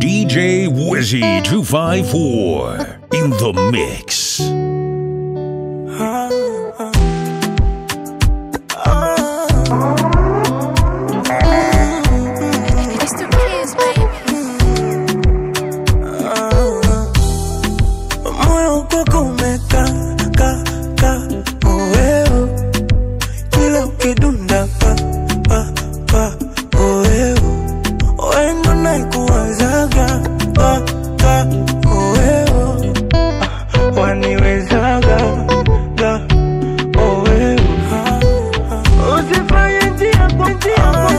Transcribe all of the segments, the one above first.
DJ Wizzy 254 in the mix. It's the kids, baby. moyo ukoko umeka ka ka oeo kila ukidunda pa pa pa oeo oendo naikuwazaga ka ka oeo Ah, waniwezaga ga oeo Ah, ah. usifanye njia kwa njia kwa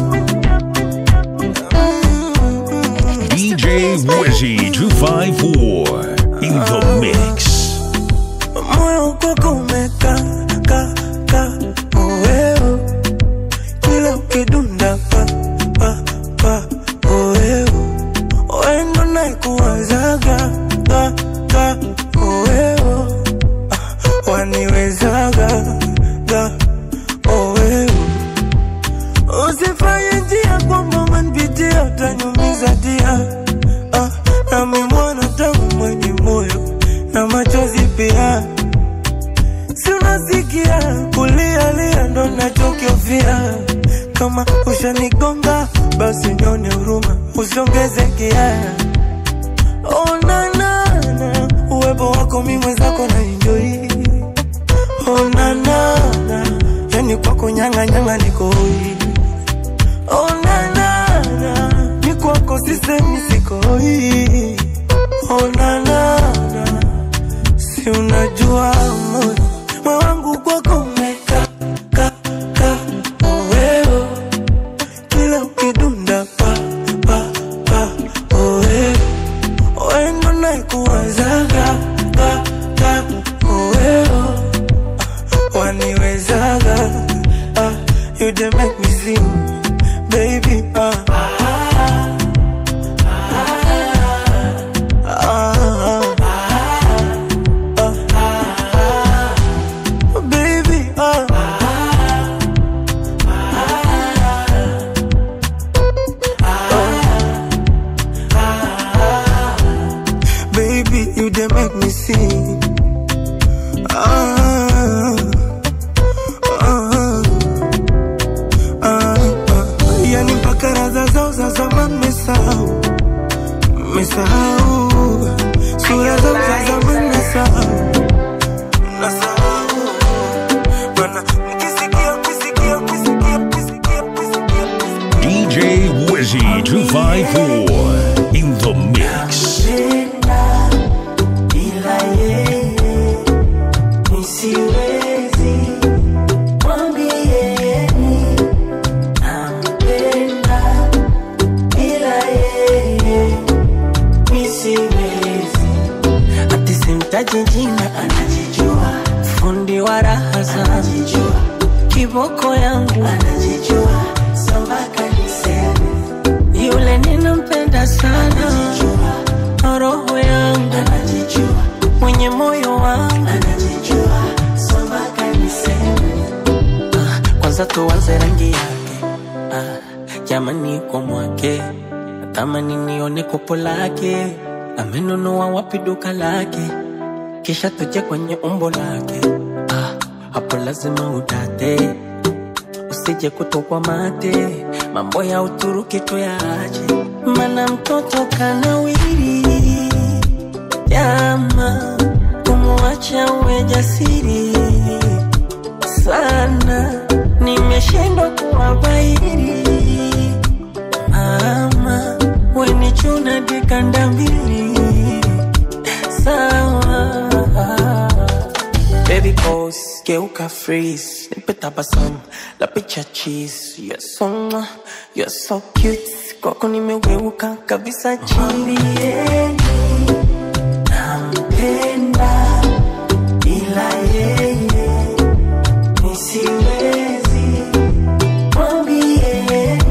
DJ Wizzy 254 in the mix. moyo ukoko umeka ka ka oeo kila ukidunda pa pa pa oeo oendo naikuwazaga ka ka oeo Ah, waniwezaga ga oeo usifanye njia kwamba umenipitia utanyumiza dia ah, nami mwana tangu mwenye moyo na machozi pia si unasikia kulialia ndo nachokiofia kama ushanigonga basi nyone huruma usongeze kia onanana uwepo wako mi mwenzako na enjoi onanana yani kwako nyanganyanga nikoi onanana ni kwako sisemi sikoi onanana si unajua moyo moyo wangu kwako umeka ka ka oweo kila ukidunda pa pa pa oweo oendo naikuwazaga ka ka oweo Ah, waniwezaga ah, you dey make me sing baby ah. Ah, ah, baby, ah. Baby, you dey make me sing. Ah, ah, ah, ah. Yani mpaka radha zao za zamani mesahau, mesahau sura zao za zamani mesahau, nasahau Bwana, mkisikia, mkisikia, mkisikia, mkisikia, mkisikia, mkisikia. DJ Wizzy 254 in the mix. Bila yeye nisiwezi, mwambieni nampenda. Bila yeye nisiwezi, ati simtaji jina, anajijua. Fundi wa raha anajijua, kiboko yangu anajijua, sambaka niseme yule ninampenda sana, anajijua roho yangu anajijua, mwenye moyo wangu anajijua, sambaka niseme ah, kwanza tuanze rangi yake ah, jamani kwa mwake natamani nione kopo lake amenunua wapi duka lake kisha tuje kwenye umbo lake ah, hapo lazima udate usije kutokwa mate mambo ya uturuki tuyaache mana mtoto kanawiri jama kumwacha uwe jasiri sana nimeshindwa kuwabairi mama weni chuna dikanda mbili sawa Baby pose, geuka freeze Nipe tabasamu, la picha cheese You're so, mwah, you're so cute Kwako nimeweuka kabisa chini Nampenda ila yeye nisiwezi mwambieni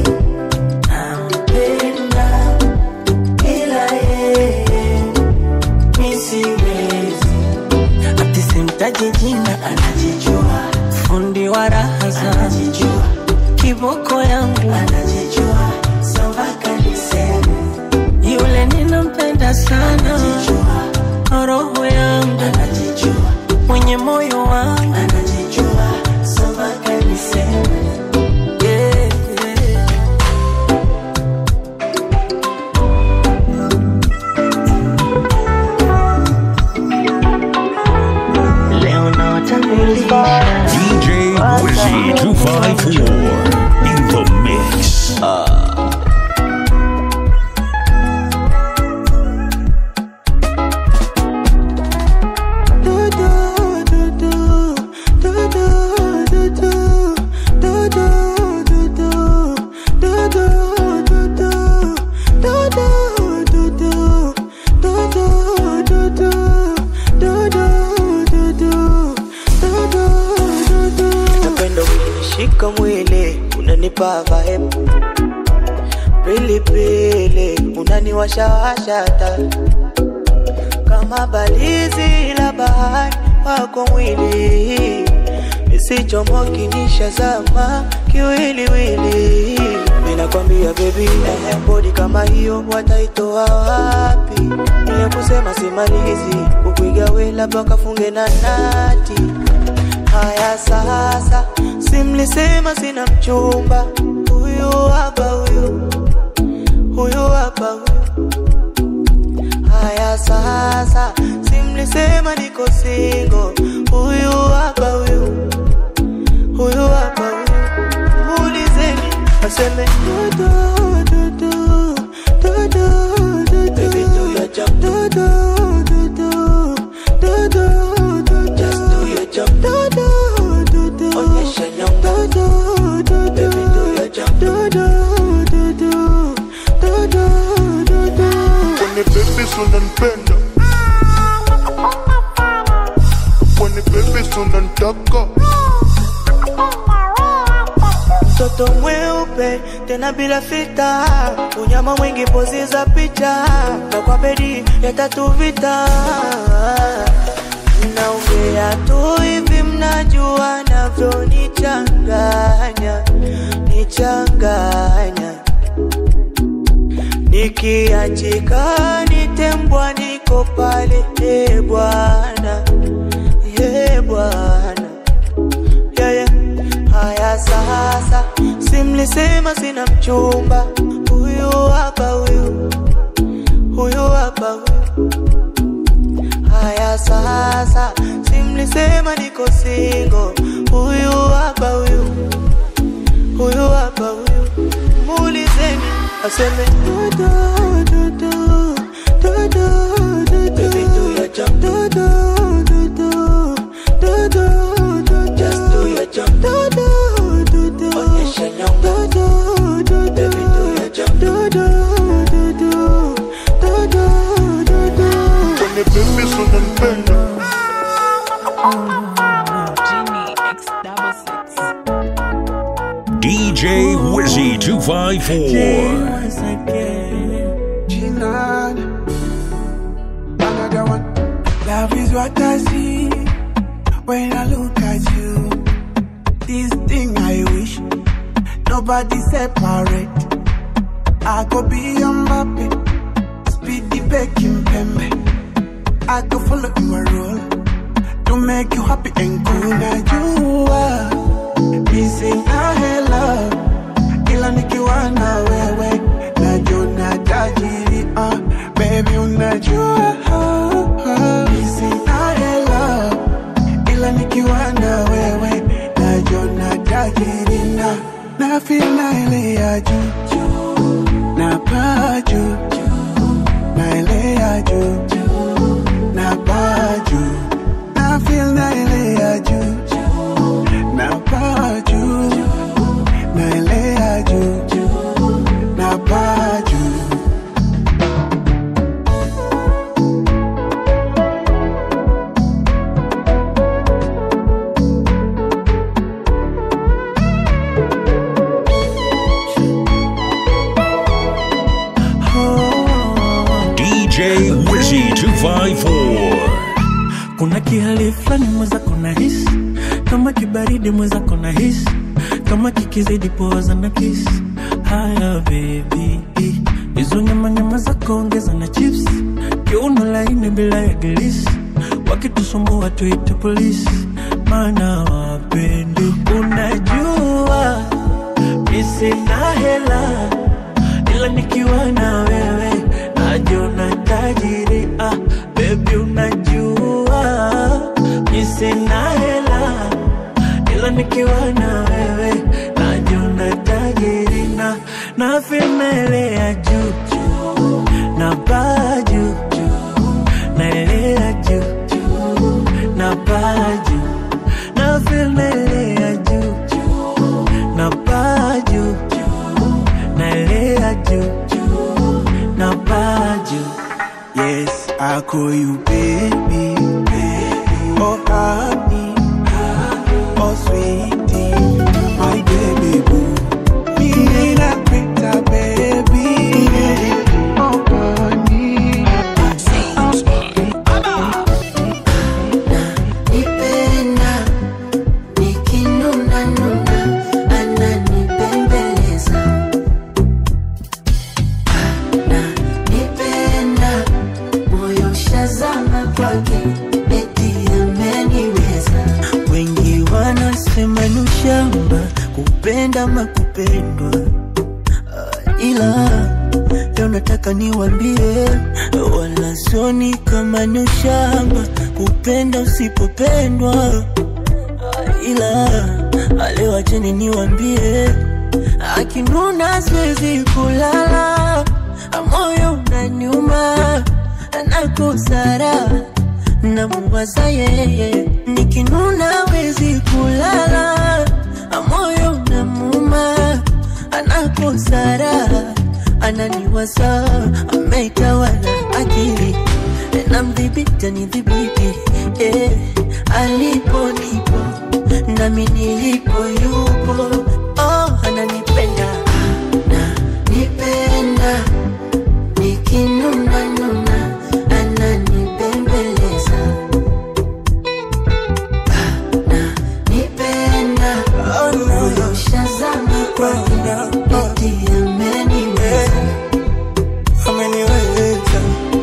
nampenda ila yeye nisiwezi ati simtaji jina anajijua fundi wa raha anajijua kiboko yangu anajijua sambaka niseme wa roho yangu anajijua, mwenye moyo wangu anajijua, so mpaka niseme yeah, yeah. Leo nawatambulisha DJ Wizzy 254 in the mix. Napenda ukinishika mwili unanipa vibe pilipili unaniwashawasha hata kama balizi la bahari wako mwili isichomoki nishazama kiwiliwili minakwambia bebi bodi kama hiyo wataitoa wapi niya kusema simalizi kukuiga we labda kafunge na nati haya sasa simlisema sina mchumba huyu hapa huyu huyu hapa huyu haya sasa simlisema niko singo huyu hapa huyu huyu hapa huyu muulizeni aseme dudu, dudu, dudu, dudu. Baby, do your job. Dudu, dudu, dudu, dudu. Just do your job. Dudu, dudu. Onyesha nyonga. Dudu, dudu. Baby, do your job. Dudu, dudu, dudu, dudu. When the baby unanipenda When the baby unanitaka mtoto mweupe tena bila fita, unyama mwingi pozi za picha, na kwa bedi ya tatu vita. Naongea tu hivi, mnajua navyonichanganya, nichanganya nikiachika nitembwa, niko pale, e Bwana, e Bwana yeah, yeah. Haya sasa, simlisema sina mchumba, huyu hapa huyu, huyu hapa huyu. Haya sasa, simlisema niko singo, huyu hapa huyu, huyu hapa huyu. Muulizeni aseme dudu, dudu, dudu, dudu. Baby, do your job. Dudu, dudu, dudu, dudu. Just do your job. Dudu, dudu. Onyesha nyonga. Dudu, dudu. Baby, do your job. Dudu, dudu, dudu, dudu. When the baby unanipenda Genie X double six. DJ Wizzy 254. Once again. Jinan. Another one. Love is what I see when I look at you. This thing I wish nobody separate. I go be your Mbappe, speedy baking pembe. I go follow your role to make you happy and cool. Now you are missing a love ila nikiwa na wewe najona tajiri uh, baby unajua isinaela ila nikiwa na wewe najona tajiri na nafina ile ya juu na paa juu na ile ya juu na paa juu na feel na ile ya juu na paa juu naelea juu na paa juu DJ Wizzy 254. kuna kihali fulani mweza kuna hisi kama kibaridi mweza kuna hisi kama kikizidi poza na kisi haya bebi hizo nyama nyama zako ongeza na chips kiuno laini bila ya gilisi wakitusumbua tuite polisi maana wapendi unajua misina hela ila nikiwa na wewe najiona tajiri ah, bebi unajua misina hela ila nikiwa na wewe najiona tajiri na na filmelea juu juu na baa juu juu naelea juu juu na baa juu na filmelea juu juu na baa juu juu naelea juu juu na baa juu Yes, I call you baby, baby. Oh, honey, oh, sweetie, my baby boo. Me nakuita baby, oh, honey. nipenda nikinuna nuna ananipembeleza na nipenda moyo shazama kwake eti ameniweza wengi wanasema ni ushamba kupenda makupendwa uh, ila leo nataka niwambie wala soni kama ni ushamba kupenda usipopendwa uh, ila leo acheni niwambie akinuna siwezi kulala moyo unaniuma nakosara namuwaza yeye nikinuna wezi kulala moyo unamuma anakosara ananiwaza ameitawala akili namdhibiti anidhibiti eh, alipo nipo nami nilipo yupo oh, ananipenda nipenda nikinuna nuna ananipembeleza na nipenda moyo shazama kwake eti ameniweza Ameniweza.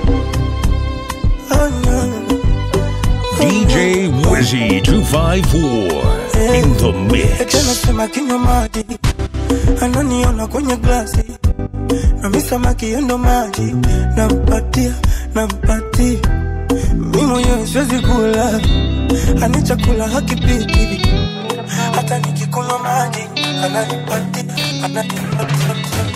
Oh, no. DJ Wizzy 254 in the mix. Anasema kinywa maji, ananiona kwenye glasi, nami samaki yendo maji, nampatia nampatia, mi mwenyewe siwezi kula, ani chakula hakipiti, hata nikikunywa maji ananipatia ananipatia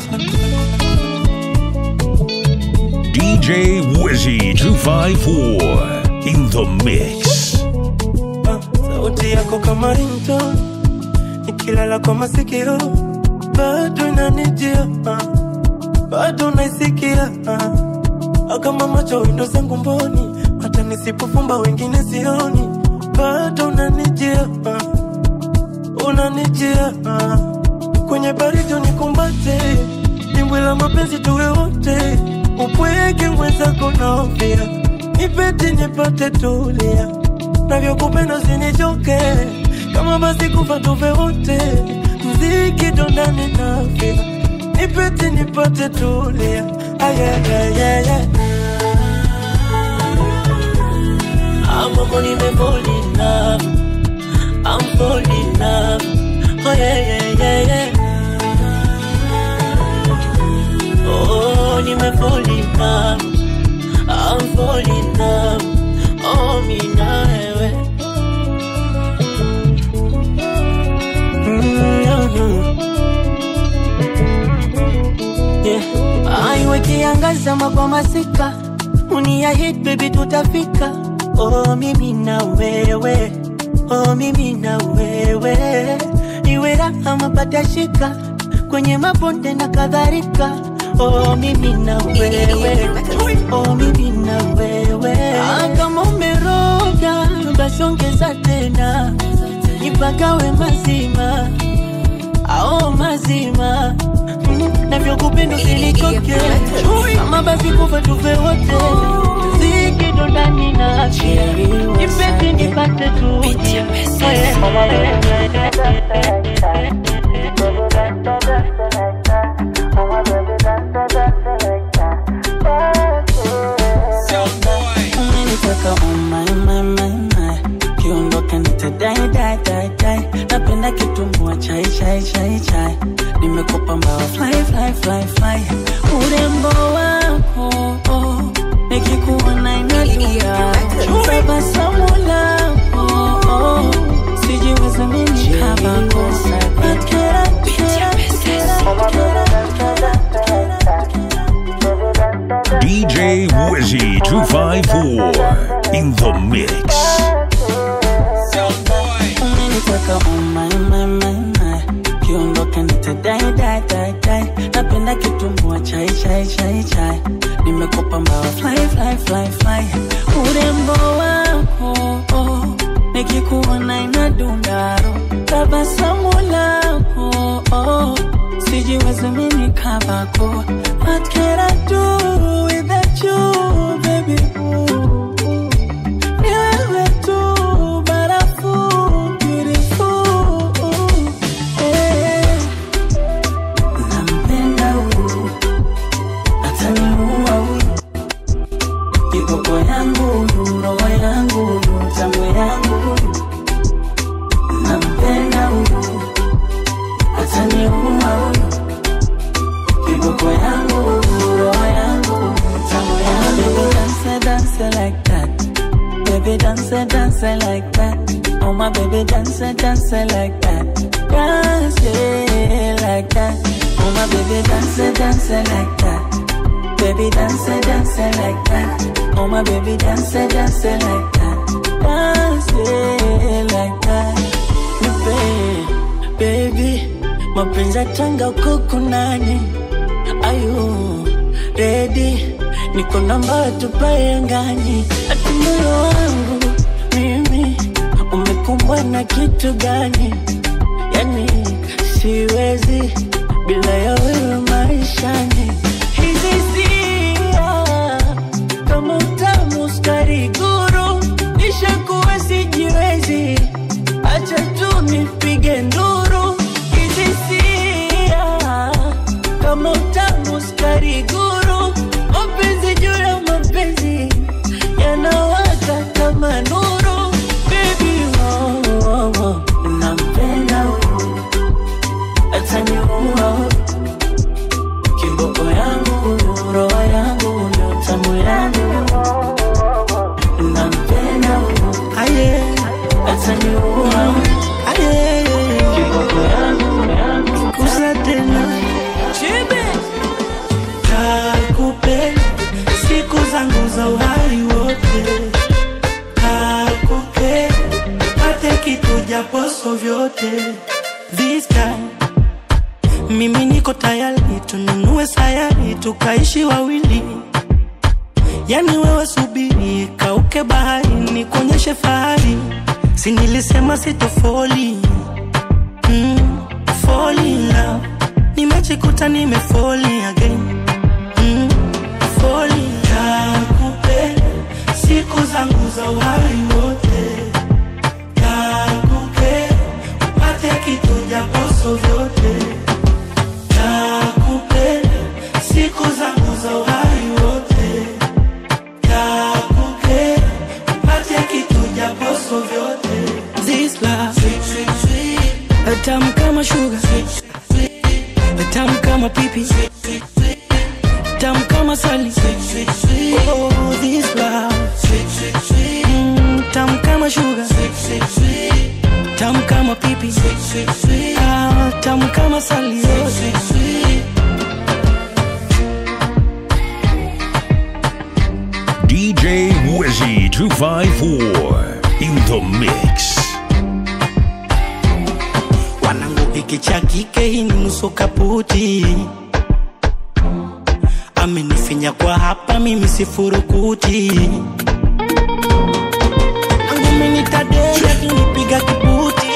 DJ Wizzy 254 in the mix. Ah, sauti yako kama rinto nikilala kwa masikio bado inanijia ah, bado naisikia ah, kama macho windo zangu mboni hata nisipofumba wengine sioni bado unanijia ah, unanijia ah, kwenye baridi unikumbate dimbwi la mapenzi tuwe wote upweke mwenzako naofia nipete nipate tulia navyokupenda usinichoke kama basi kufa tuve wote mziki dondani nafia nipete nipate tulia ayayayaya amamo nimefall in love I'm falling in love oh yeah yeah yeah yeah oh nimefall in love I'm falling in love oh mimi na wewe Yeah. Aiwe kiangaza kwa masika uniahid baby tutafika oh mimi na wewe oh mimi na wewe iwe raha mapata shika kwenye mabonde na kadhalika oh mimi na wewe oh mimi na wewe ah, kama umeroga basi ongeza tena nipagawe mazima ao mazima Mm, navyokupenda usinichoke kama basi kufa tufe wote zikido ndani na afya nipete nipate tu nimekupa mbawa fly, fly, fly, fly. Urembo wako oh, nikikuona inalia tabasamu lako oh, sijiwezi mimi kabako But can I, can I, can I, can I, can I, DJ Wizzy 254 in the mix. umeniteka oh my, my, my, my. kiondoka nitadai dai dai dai napenda kitumbua chai chai chai chai nimekupa mbawa fly fly fly fly urembo wako oh, nikikuona inadundaro tabasamu lako oh, sijiwezi mini kabako what can I do without you baby ooh, ooh. Ni wewe tu barafu beautiful eh. Nampenda huyu ataniua huyu kiboko yangu huyu roho yangu huyu tamu yangu huyu nampenda huyu ataniua huyu kiboko yangu huyu roho yangu huyu tamu yangu dance dance like that Baby dance, dance like that. Oh my baby dance, dance like that. Dance yeah, like that. Oh my baby dance, dance like that. Baby dance, dance like that. Oh my baby dance, dance like that. Dance yeah, like that. Nipe, baby, mapenzi tanga kuku nani? Ayu, ready? Niko namba tupae angani, ati moyo wangu mimi umekumbwa na kitu gani? Yani siwezi bila ya wewe maishani. Hizi hisia kama utamu sukari guru, nishakuwa sijiwezi, acha tu nipige nduru. Hizi hisia kama utamu sukari guru, mapenzi juu ya mapenzi yanawaka kama nuru. Baby, oh, oh, oh, nampenda huyu ataniua huyu kiboko yangu huyu roho yangu huyu tamu yangu nampenda huyu aye ataniua huyu aye kiboko yangu yangu kusa tena chibe kakupenda siku zangu za uhai wote kakupenda pate kitu japoso vyote this time mimi niko tayari tununue sayari tukaishi wawili yani wewe subiri kauke bahari nikuonyeshe fahari si nilisema sitofoli mm, fall in love nimejikuta nimefoli again mm, fall in love. Nakupenda siku zangu za uhai wote nakupenda upate kitu japoso vyote nakupenda siku zangu za uhai wote nakupenda upate kitu japoso vyote This love sweet, sweet, sweet. tamu kama sugar tamu kama pipi tamu kama sali oh, this love mm, tamu kama sugar tamu kama pipi ah, tamu kama sali oh. DJ Wizzy 254 in the mix. wanangu hiki cha kike hii ni nusu kaputi amenifinya kwa hapa mimi sifurukuti nangu minitadea kinipiga kibuti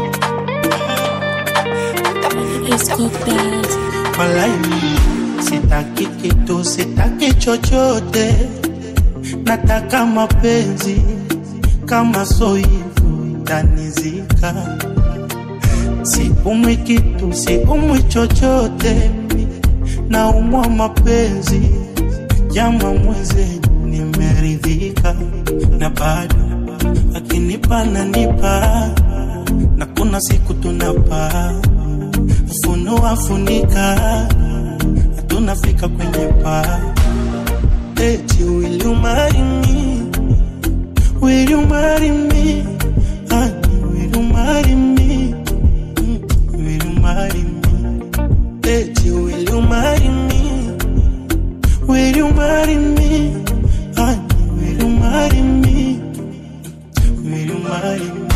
walai sitaki kitu sitaki chochote nataka mapenzi kama soivu tanizika siumwi kitu siumwi chochote naumwa mapenzi jama mweze nimeridhika na bado akinipa nanipa na kuna siku tunapaa funua funika tunafika kwenye paa eti will you marry me will you marry me honey will you marry me Mm, will you marry me eti will you marry me will you marry me honey will you marry me will you marry me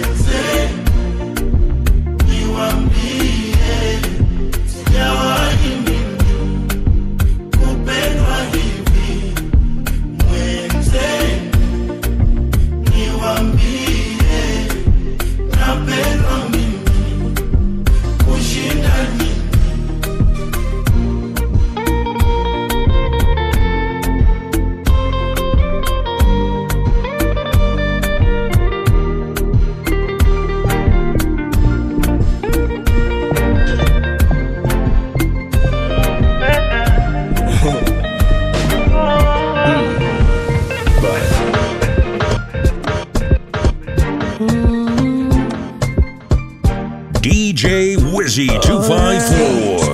DJ Wizzy 254.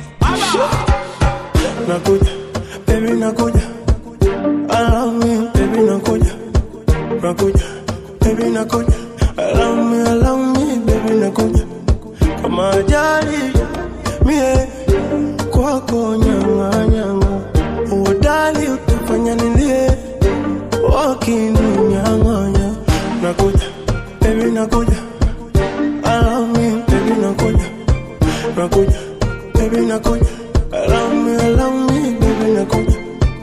nakuja baby nakuja I love me baby nakuja nakuja baby nakuja I love me I love me baby nakuja kama ajali mie kwako nyanga nyanga uodali utafanya nilie wakininyang'anya nakuja baby nakuja I love me baby nakuja nakuja baby nakuja I love me I love me baby nakuja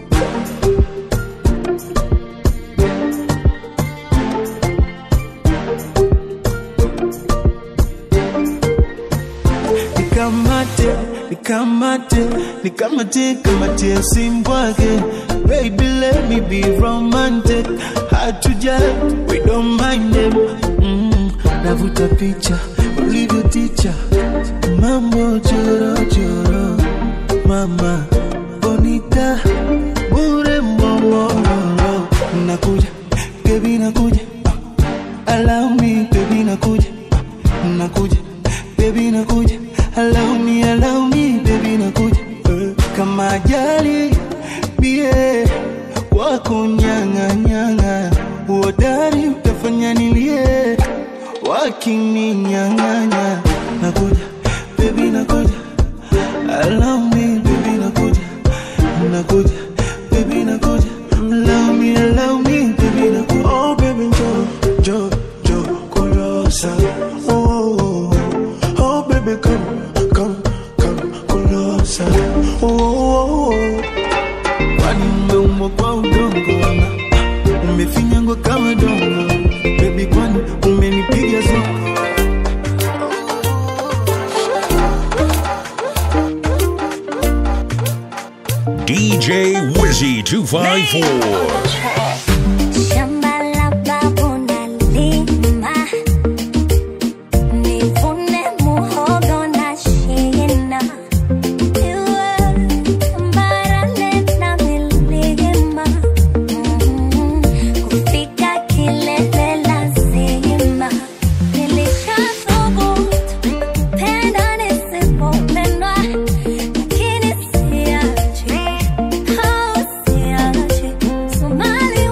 nikamate nikamate nikamate kamate simbwake baby let me be romantic hard to judge we don't mind them mm, navuta picha ulivyo ticha mambo choro choro mama bonita bure mbongororo nakuja baby nakuja allow me baby nakuja nakuja baby nakuja allow me allow me baby nakuja Eh, kama ajali bie wako nyanga nyanga uodari utafanya nilie wakininyang'anya nakuja baby nakuja allow me baby nakuja nakuja baby nakuja allow me allow me baby nakuja oh baby jo jo jo kulosa oh, oh, oh. oh baby come come come kulosa oh, oh, oh. kwani umeumbwa kwa udongo ama ah, umefinyangwa kama dongo bebi kwani umenipiga zongo DJ Wizzy 254. Shamba la babu nalima, nivune muhogo na shina. Iwe tambarare na milima, mm, kufika kilele lazima. Nilishathubutu kupenda nisipopendwa, lakini siachi, oh, siachi. Somali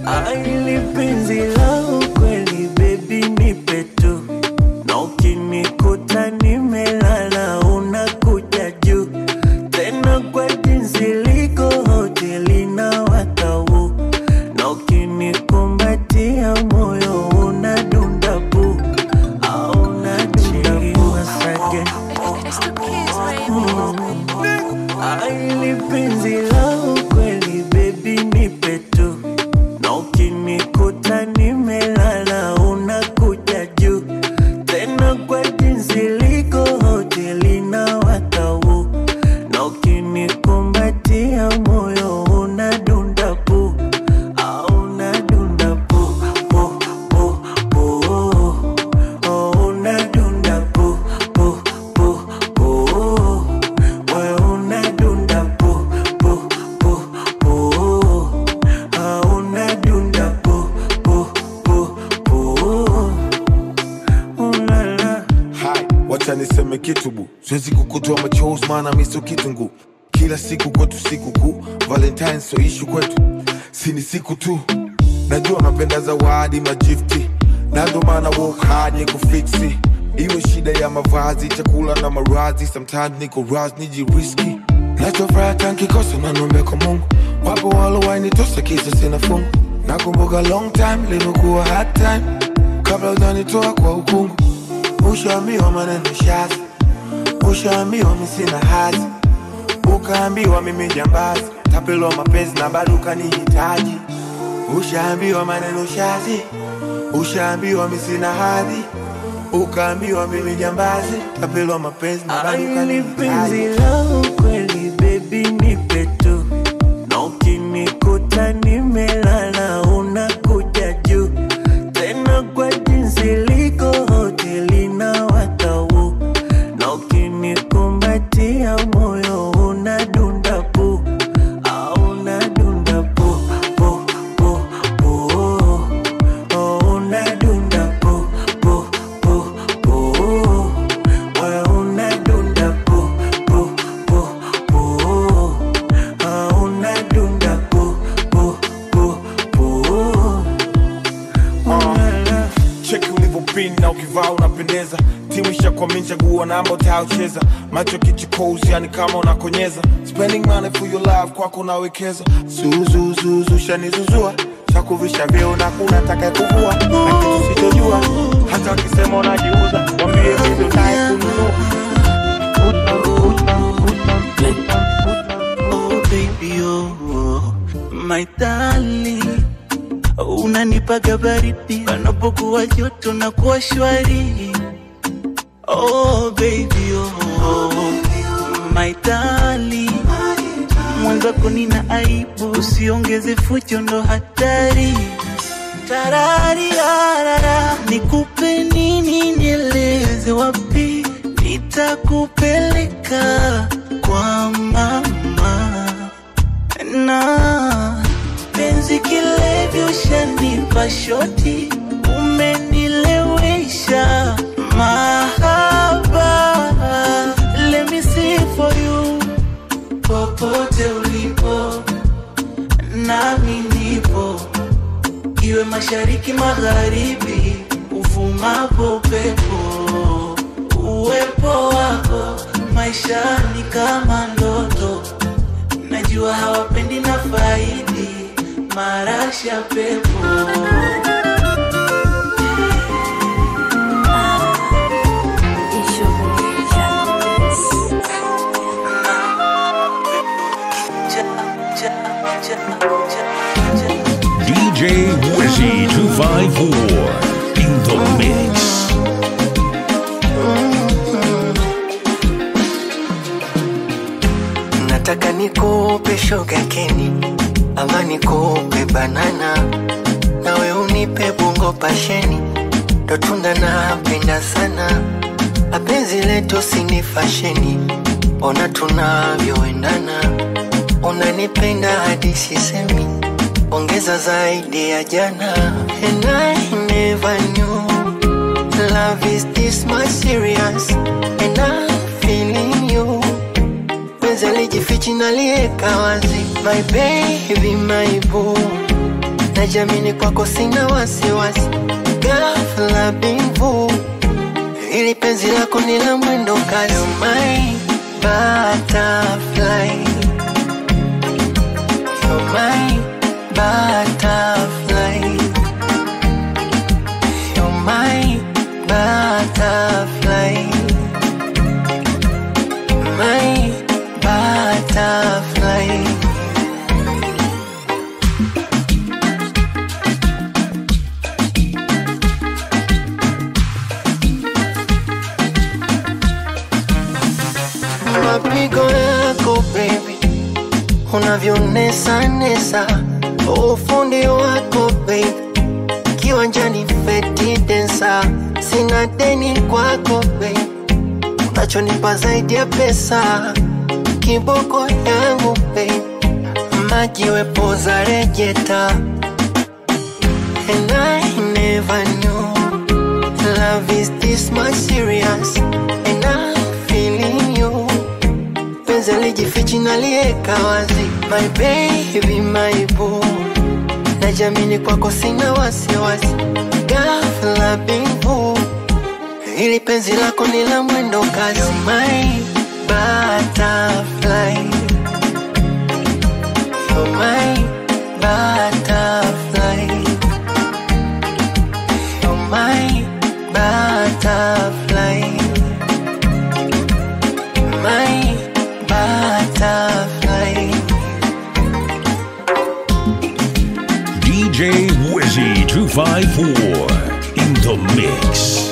Aili penzi la ukweli baby nipe tu na ukinikuta nimelala unakuja juu tena kwa jinsi liko hoteli na watau na ukinikumbatia moyo unadunda pu au unadunda pu asage aili penzi la ukweli baby nipe tu na ukinikuta nimelala unakuja juu tena kwa jinsi liko hoteli na watau na ukinikumbatia moyo unadunda pu au unadunda pu pu pu pu oh, unadunda pu pu pu pu wewe unadunda pu pu pu pu ah, unadunda pu pu pu pu ulala Hai, wacha niseme kitu bu, siwezi kukutoa machozi maana mi sio kitungu. Kila siku kwetu siku kuu, Valentine sio ishu kwetu, si ni siku tu. Najua napenda zawadi majifti, na ndo maana work hard ni kufiksi. Iwe shida ya mavazi, chakula na maradhi, sometimes niko raz nijiriski. Nachofuraha tankikosa na nombe kwa Mungu, wapo walowainitosa kisa sina fungu. Nakumbuka long time limekuwa hard time, kabla ujanitoa kwa ukungu Ushaambiwa maneno shazi, ushaambiwa mi sina hazi, ukaambiwa mimi jambazi, tapelwa mapenzi na bado ukanihitaji. Ushaambiwa maneno shazi, ushaambiwa mi sina hadhi, ukaambiwa mimi jambazi, tapelwa mapenzi na bado Aili penzi ukanihitaji. la ukweli baby nipe tu na ukinikuta nimelala unakuja juu tena kwa jinsi liko hoteli na watau na ukinikumbatia moyo unadunda pu au unadunda pu pu pu pu oh, unadunda pu pu pu pu wewe unadunda pu pu pu pu ah, unadunda pu pu pu pu ulala cheki ulivyopin na ukivaa unapendeza timu ishakwamini chaguo namba utayocheza macho kichukozi yani kama unakonyeza spending money for your life kwako unawekeza zuzuzuzu shanizuzua chakuvisha vyeo na kuna taka kuvua na kitu sichojua hata wakisema unajiuza wambie vivyo naye kununua Oh baby oh, my darling unanipaga baridi panapokuwa joto na kuwa shwari oh baby oh, my darling mwenzako nina aibu usiongeze fujo ndo hatari tarariarara nikupe nini nieleze wapi nitakupeleka kwa mama na penzi kilevi ushanipa shoti umenilewesha mahaba let me see for you popote ulipo nami nipo iwe mashariki magharibi uvumapo upepo uwepo wako maishani kama ndoto najua hawapendi na faidi marasha pepo DJ Wizzy 254 in the mix. nataka nikupe shoga keni ama nikupe banana nawe unipe bungo pasheni ndo tunda napenda sana apenzi letu sini fasheni ona tunavyoendana unanipenda hadi sisemi ongeza zaidi ya jana and I never knew love is this much serious and I'm feeling you penzi alijifichi nalieka wazi my baby my boo najamini kwako sina wasiwasi gafla bimvu ili penzi lako ni la mwendo kasi my butterfly You're my butterfly You're my butterfly My butterfly mapigo yako baby unavyonesa nesa ufundi wako baby kiwanjani feti densa sina deni kwako baby unachonipa zaidi ya pesa kiboko yangu baby majiwe poza rejeta and I never knew love is this much serious and I'm feeling you penzi alijifichi nalieka wazi my baby my boo najamini kwako sina wasiwasi gafla bimvu ili penzi lako ni la mwendo kasi my butterfly You're my butterfly You're my butterfly My butterfly DJ Wizzy 254 in the mix.